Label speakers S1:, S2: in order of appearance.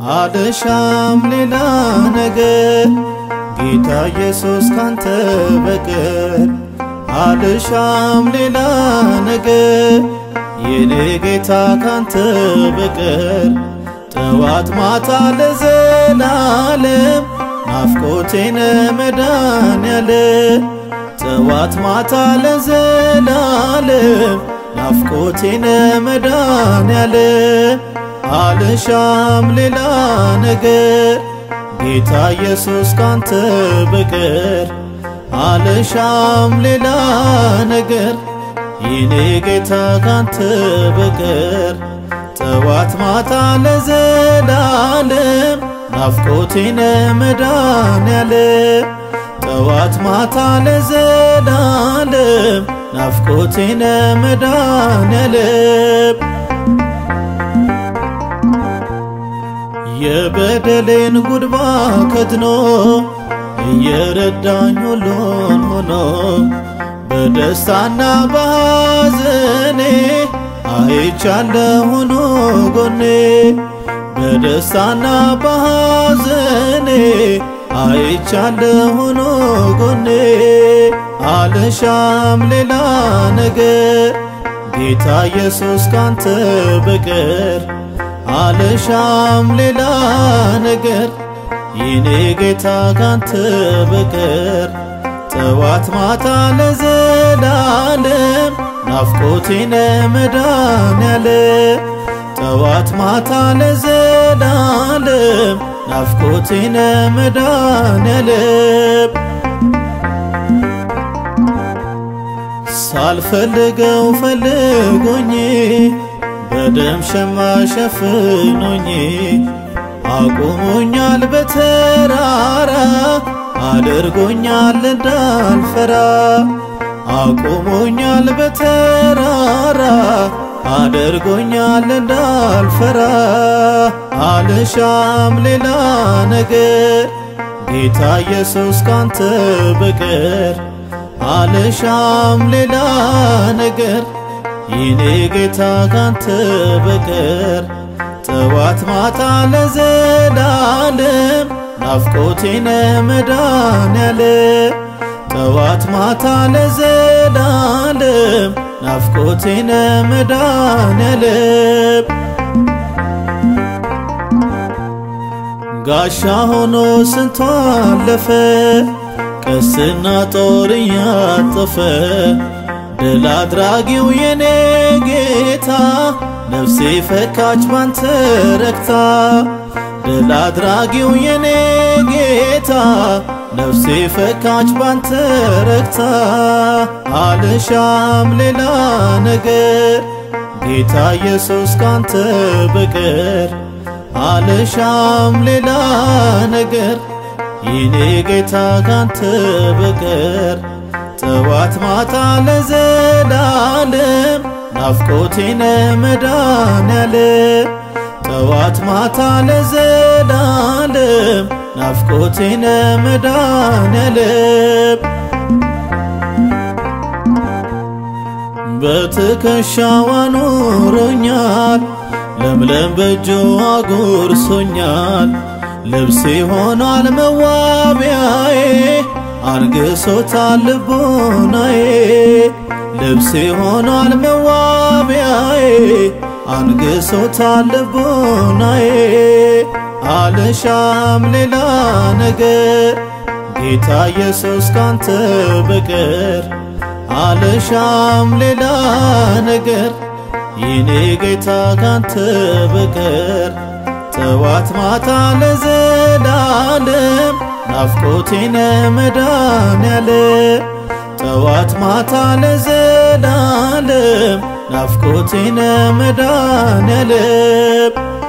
S1: አልሻም ሌላ ነገር ጌታ ኢየሱስ ካንተ በቀር አልሻም ሌላ ነገር የኔ ጌታ ካንተ በቀር ጠዋት ማታ ለዘላለም ናፍቆቴነ መድኃኔዓለ ጠዋት ማታ ለዘላለም ናፍቆቴነ መድኃኔዓለ አልሻም ሌላ ነገር ጌታ ኢየሱስ ካንተ በቀር አልሻም ሌላ ነገር የኔ ጌታ ካንተ በቀር ጠዋት ማታ ለዘላለም ናፍቆቴነ መድኃኔዓለ ጠዋት ማታ ለዘላለም ናፍቆቴነ መድኃኔዓለ የበደሌን ጉድባ ከድኖ እየረዳኝ ሁሉን ሆኖ በደስታና በሐዘኔ አይቻለሁ ሆኖ ጎኔ በደስታና በሐዘኔ አይቻለሁ ሆኖ ጎኔ አልሻም ሌላ ነገር ጌታ ኢየሱስ ካንተ በቀር አልሻም ሌላ ነገር የኔ ጌታ ካንተ በቀር ጠዋት ማታ ለዘላለም ናፍቆቴነ መድኃኔዓለ ጠዋት ማታ ለዘላለም ናፍቆቴነ መድኃኔዓለ ሳልፈልገው ፈልጎኝ በደም ሸማ ሸፍኖኝ አቁሞኛል በተራራ አድርጎኛል እንዳልፈራ አቁሞኛል በተራራ አድርጎኛል እንዳልፈራ አልሻም ሌላ ነገር ጌታ ኢየሱስ ካንተ በቀር አልሻም ሌላ ነገር የኔ ጌታ ካንተ በቀር ጠዋት ማታ ለዘላለም ናፍቆቴነ መድኃኔዓለ ጠዋት ማታ ለዘላለም ናፍቆቴነ መድኃኔዓለ ጋሻ ሆኖ ስንቱ አለፈ ቀስትና ጦር እያጠፈ ድል አድራጊው የኔ ጌታ ነፍሴ ፈካች ባንተ ረክታ ድል አድራጊው የኔ ጌታ ነፍሴ ፈካች ባንተ ረክታ አልሻም ሌላ ነገር ጌታ ኢየሱስ ካንተ በቀር አልሻም ሌላ ነገር የኔ ጌታ ካንተ በቀር ጠዋት ማታ ለዘላለም ናፍቆቴነ መድኃኔዓለ ጠዋት ማታ ለዘላለም ናፍቆቴነ መድኃኔዓለ በትከሻው አኑሮኛል ለምለም በእጁ አጉርሶኛል ልብሴ ሆኗል መዋቢያዬ አንግሶታል ልቦናዬ ልብሴ ሆኗል መዋቢያዬ አንግሶታል ልቦናዬ አልሻም ሌላ ነገር ጌታ ኢየሱስ ካንተ በቀር አልሻም ሌላ ነገር የኔ ጌታ ካንተ በቀር ጠዋት ማታ ለዘላለም ናፍቆቴነ መድኃኔዓለ ጠዋት ማታ ለዘላለም ናፍቆቴነ መድኃኔዓለ